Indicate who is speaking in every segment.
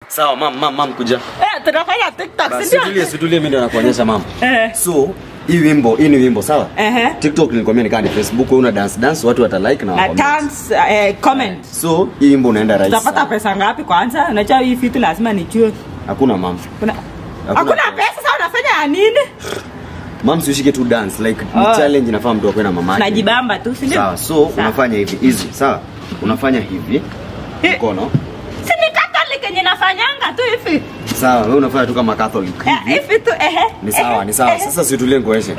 Speaker 1: Sawa mam, mam, mam kuja.
Speaker 2: Eh, tunafanya TikTok,
Speaker 1: Basi
Speaker 2: si ndio?
Speaker 1: situlie, situlie mimi ndio nakuonyesha mam.
Speaker 2: Eh.
Speaker 1: So, hii wimbo, hii ni wimbo sawa?
Speaker 2: Ehe.
Speaker 1: TikTok nilikwambia nikaa ni Facebook, wewe una dance dance, watu wata like na
Speaker 2: Na
Speaker 1: wa comment.
Speaker 2: dance, eh, comment.
Speaker 1: So, hii wimbo unaenda rahisi.
Speaker 2: Utapata
Speaker 1: sana.
Speaker 2: pesa ngapi kwanza? Unajua hii vitu lazima nijue.
Speaker 1: Hakuna mam.
Speaker 2: Kuna
Speaker 1: Hakuna
Speaker 2: Hakuna
Speaker 1: pesa.
Speaker 2: pesa sasa unafanya ya nini?
Speaker 1: Mam siushike tu dance like ni
Speaker 2: Oh.
Speaker 1: challenge inafaa mtu akwe na mama yake.
Speaker 2: Najibamba tu, si ndio?
Speaker 1: Sawa, so
Speaker 2: Sawa.
Speaker 1: unafanya hivi easy, sawa? Unafanya hivi
Speaker 2: Eh.
Speaker 1: mkono.
Speaker 2: Si ni Catholic yenye nafanyanga tu hivi.
Speaker 1: Sawa, wewe unafanya tu kama Catholic.
Speaker 2: Eh,
Speaker 1: hivi.
Speaker 2: hivi tu ehe.
Speaker 1: Ni sawa,
Speaker 2: ehe,
Speaker 1: ni sawa.
Speaker 2: ehe.
Speaker 1: Sasa situlie ngoeshe.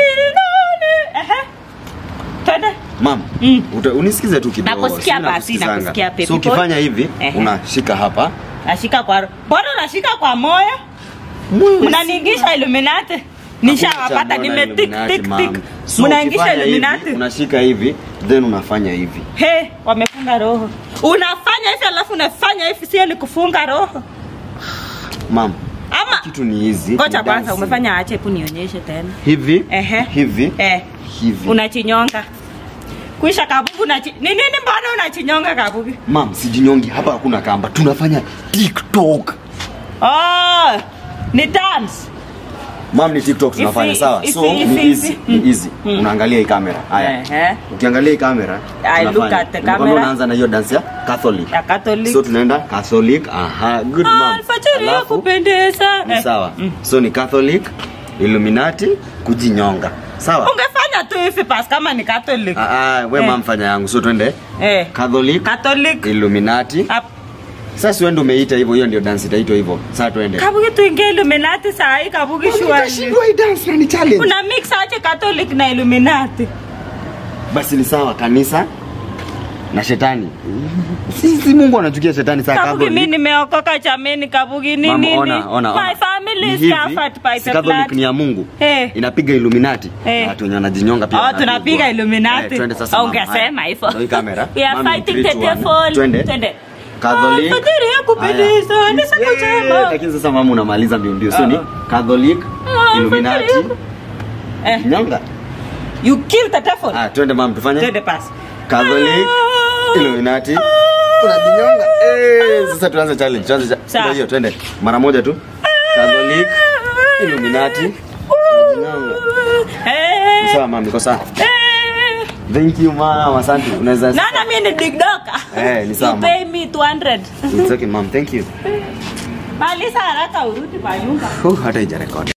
Speaker 2: Ehe. Twende.
Speaker 1: Mam,
Speaker 2: Mm.
Speaker 1: uta- unisikize tu kidogo.
Speaker 2: Nakusikia
Speaker 1: Sina
Speaker 2: basi,
Speaker 1: kusikizanga.
Speaker 2: nakusikia baby
Speaker 1: So
Speaker 2: boy.
Speaker 1: ukifanya hivi,
Speaker 2: Ehe.
Speaker 1: unashika hapa.
Speaker 2: Nashika kwa mbona unashika kwa moyo? Mnaniingisha Illuminati. Nishawapata
Speaker 1: Mbona
Speaker 2: nime tik
Speaker 1: Illuminati,
Speaker 2: tik
Speaker 1: mam?
Speaker 2: tik.
Speaker 1: So
Speaker 2: Mnaingisha
Speaker 1: ukifanya hivi,
Speaker 2: Illuminati.
Speaker 1: Unashika hivi, then unafanya hivi.
Speaker 2: He, wamefunga roho. Unafanya hivi alafu unafanya hivi sio ni kufunga roho.
Speaker 1: Mam,
Speaker 2: Ama
Speaker 1: kitu ni hizi.
Speaker 2: Ngoja
Speaker 1: ni
Speaker 2: kwanza
Speaker 1: dancing.
Speaker 2: umefanya ache hebu nionyeshe tena.
Speaker 1: hivi,
Speaker 2: Ehe.
Speaker 1: hivi,
Speaker 2: Eh,
Speaker 1: hivi.
Speaker 2: unachinyonga. Kuisha kabugu na Ni nini mbona unachinyonga kabugu?
Speaker 1: Mam, sijinyongi hapa hakuna kamba. Tunafanya TikTok.
Speaker 2: Oh, ni dance.
Speaker 1: Mam ni TikTok tunafanya
Speaker 2: Ifi-
Speaker 1: sawa.
Speaker 2: ifi-
Speaker 1: So
Speaker 2: ifi-
Speaker 1: ni easy,
Speaker 2: ifi.
Speaker 1: ni easy.
Speaker 2: Mm.
Speaker 1: Unaangalia hii kamera. Haya.
Speaker 2: Ehe.
Speaker 1: Ukiangalia hii kamera,
Speaker 2: I look
Speaker 1: tunafanya.
Speaker 2: at the
Speaker 1: Unakwambia
Speaker 2: camera.
Speaker 1: Unaanza na hiyo dance ya Catholic.
Speaker 2: Ya Catholic.
Speaker 1: So tunaenda Catholic. Aha, good mom.
Speaker 2: Alfajiri ya
Speaker 1: Alafu,
Speaker 2: kupendeza.
Speaker 1: ni
Speaker 2: Eh,
Speaker 1: sawa. So ni Catholic, Illuminati, kujinyonga. Sawa?
Speaker 2: Ungefanya tu hivi pas kama ni Catholic.
Speaker 1: Ah, ah, we
Speaker 2: Eh.
Speaker 1: mam fanya yangu. So twende
Speaker 2: Eh.
Speaker 1: Catholic,
Speaker 2: Catholic.
Speaker 1: Illuminati.
Speaker 2: Ap-
Speaker 1: Sasa wewe ndio umeita hivyo, hiyo ndio dance itaitwa hivyo. Sasa twende.
Speaker 2: Kabugi tuingie Illuminati saa hii kabugi shwari.
Speaker 1: Utashindwa hii dance na ni challenge.
Speaker 2: Una mix aje Catholic na Illuminati.
Speaker 1: Basi ni sawa kanisa na shetani. Sisi Mungu anachukia shetani saa
Speaker 2: Kabugi
Speaker 1: Catholic.
Speaker 2: mimi nimeokoka chameni kabugi ni
Speaker 1: Mama,
Speaker 2: nini?
Speaker 1: ona, ona, ona.
Speaker 2: My family
Speaker 1: Ni
Speaker 2: is
Speaker 1: hivi,
Speaker 2: covered by
Speaker 1: si
Speaker 2: the
Speaker 1: Catholic
Speaker 2: blood.
Speaker 1: ni ya Mungu.
Speaker 2: Eh.
Speaker 1: Inapiga Illuminati.
Speaker 2: Eh.
Speaker 1: Na Watu wenye wanajinyonga pia.
Speaker 2: Oh,
Speaker 1: wanapigwa.
Speaker 2: tunapiga Illuminati.
Speaker 1: Eh, twende sasa. mama.
Speaker 2: Ungesema
Speaker 1: Haya.
Speaker 2: hivyo.
Speaker 1: Ndio hii kamera.
Speaker 2: We are
Speaker 1: Mami,
Speaker 2: fighting
Speaker 1: three,
Speaker 2: the
Speaker 1: two, one.
Speaker 2: devil.
Speaker 1: Twende.
Speaker 2: Twende.
Speaker 1: Catholic.
Speaker 2: Alfajiri ya kupendeza,
Speaker 1: Haya.
Speaker 2: ni siku
Speaker 1: Yeah,
Speaker 2: njema.
Speaker 1: Lakini sasa mama unamaliza mbio mbio. So ni
Speaker 2: Uh-uh.
Speaker 1: Catholic,
Speaker 2: Ah,
Speaker 1: Illuminati,
Speaker 2: alfajiri ya ku- Eh,
Speaker 1: nyonga.
Speaker 2: you kill the devil.
Speaker 1: Ah, twende mama tufanye.
Speaker 2: Twende pas.
Speaker 1: Catholic, Illuminati. Unajinyonga. Eh, sasa tuanze challenge. Tuanze cha-
Speaker 2: Sawa.
Speaker 1: ndio hiyo twende. Mara moja tu. Catholic, Illuminati. Unajinyonga.
Speaker 2: Eh.
Speaker 1: Sawa mama, niko sawa.
Speaker 2: Eh.
Speaker 1: Thank you mama, asante. Unaweza
Speaker 2: Nana mimi ni digdoka.
Speaker 1: Eh, ni sawa,
Speaker 2: You
Speaker 1: ma'am.
Speaker 2: pay me 200.
Speaker 1: It's okay mom, thank you.
Speaker 2: Maliza haraka urudi kwa nyumba.
Speaker 1: Huh, hata ijarekodi.